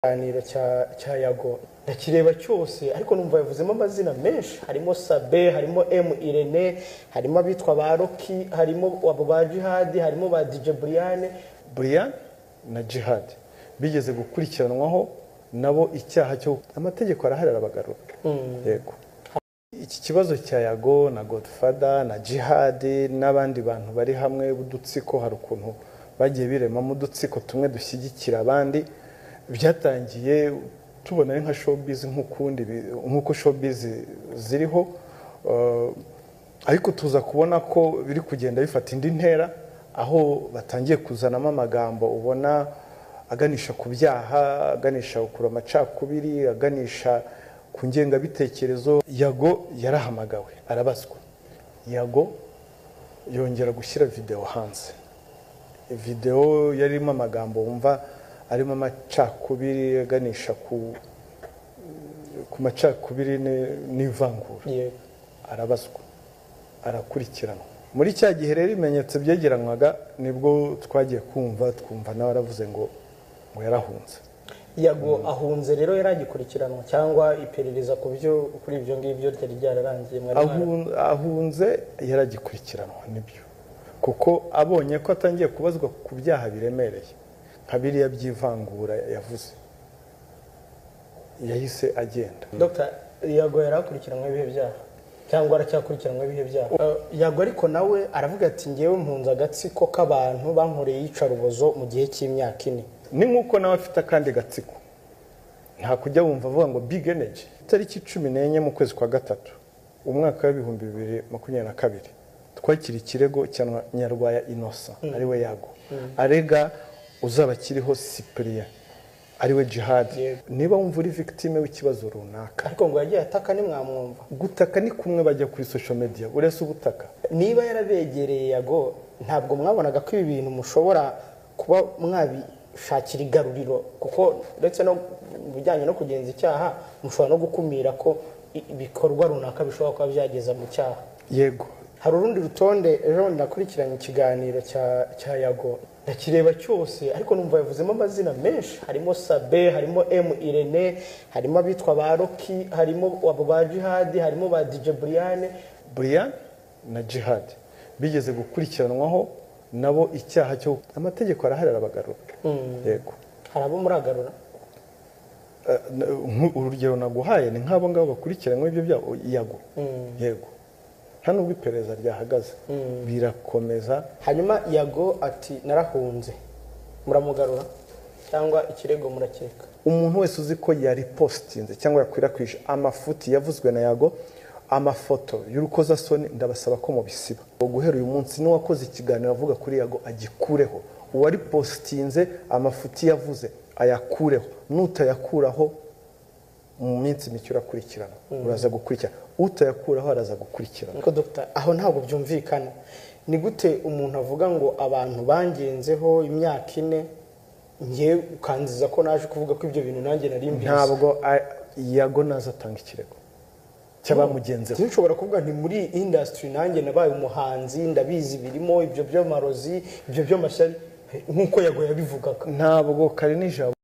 ikiganiro cya cya yago ndakireba cyose ariko numva yavuzemo amazina menshi harimo sabe harimo emu irene harimo abitwa ba roki harimo abo ba jihadi harimo ba dije buriyane Brian na Jihad bigeze gukurikiranwaho nabo icyaha cyo amategeko arahari arabagarura yego iki kibazo cya yago na godfather na Jihad n'abandi bantu bari hamwe b'udutsiko hari ukuntu bagiye biremamo udutsiko tumwe dushyigikira abandi byatangiye tubona ari nka showbiz nk'ukundi bi- nk'uko showbiz ziriho Uh, ariko tuza kubona ko biri kugenda bifata indi ntera aho batangiye kuzanamo amagambo ubona aganisha ku byaha aganisha kure amacakubiri aganisha ku ngengabitekerezo yago yarahamagawe arabazwa yago yongera gushyira videwo hanze videwo yarimo amagambo wumva arimo amacakubiri aganisha ku ku macakubiri ni- n'ivangura yego arabazwa arakurikiranwa muri cya gihe rero ibimenyetso byegeranwaga nibwo twagiye kumva twumva nawe aravuze ngo ngo yarahunze yago ahunze rero yaragikurikiranwa cyangwa iperereza ku byo kuri ibyo ngibyo ryari ryararangiye mwari mwara- Ahun- ahunze yaragikurikiranwa nibyo kuko abonye ko atangiye kubazwa ku byaha biremereye nka biriya by'ivangura yavuze yahise agenda Dr yago yarakurikiranwe ibihe byaha cyangwa aracyakurikiranwe ibihe byaha Eh, yago ariko nawe aravuga ati ngewe mpunze agatsiko k'abantu bankoreye iyicarubozo mu gihe cy'imyaka ine ni nk'uko nawe afite akandi gatsiko nta kujya wumva avuga ngo big energy itariki cumi n'enye mu kwezi kwa gatatu umwaka w'ibihumbi bibiri makumyabiri na kabiri twakira ikirego cya nyarwaya inosa ariwe yago arega uzaba akiriho cyprien ariwe jihadi Yego. niba wumva uri victime w'ikibazo runaka ariko ngo yagiye ataka ntimwamwumva gutaka ni kumwe bajya kuri social media uretse ubutaka niba yarabegereye yago ntabwo mwabonaga ko ibi bintu mushobora kuba mwabishakira igaruriro kuko ndetse no mu bijyanye no kugenza icyaha mushobora no gukumira ko i- ibikorwa runaka bishobora kuba byageza mu cyaha yego hari urundi rutonde ejo bundi nakurikiranye ikiganiro cya cya yago ndakireba cyose ariko numva yavuzemo amazina menshi harimo sabe harimo emu irene harimo abitwa ba roki harimo abo ba jihadi harimo ba dije buriyane Brian na Jihad bigeze gukurikiranwaho nabo icyaha cyo amategeko arahari arabagarura yego hari abo muragarura Eh, n- nk- urugero naguhaye ni nk'abo ngabo bakurikiranywe ibyo byago yago yego nta nubwo iperereza ryahagaze birakomeza hanyuma yago ati narahunze muramugarura cyangwa ikirego murakeka umuntu wese uzi ko yaripositinze cyangwa yakwirakwije amafuti yavuzwe na yago amafoto y'urukozasoni ndabasaba ko mubisiba Uwo guhera uyu munsi n'uwakoze ikiganiro avuga kuri yago agikureho uwaripositinze amafuti yavuze ayakureho n'utayakuraho mu minsi mike urakurikirana uraza gukurikirana utayakuraho araza gukurikirana ariko dogita aho ntabwo byumvikana ni gute umuntu avuga ngo abantu bangenzeho imyaka ine ngewe ukanziza ko naje kuvuga ko ibyo bintu nanjye nari mbizi ntabwo a- yago naza atanga ikirego cy'abamugenzeho nshobora kuvuga nti muri iyi indasitiri nanjye nabaye umuhanzi ndabizi birimo ibyo by'amarozi ibyo by'amashyari nk'uko yago yabivugaga ntabwo kari nijabo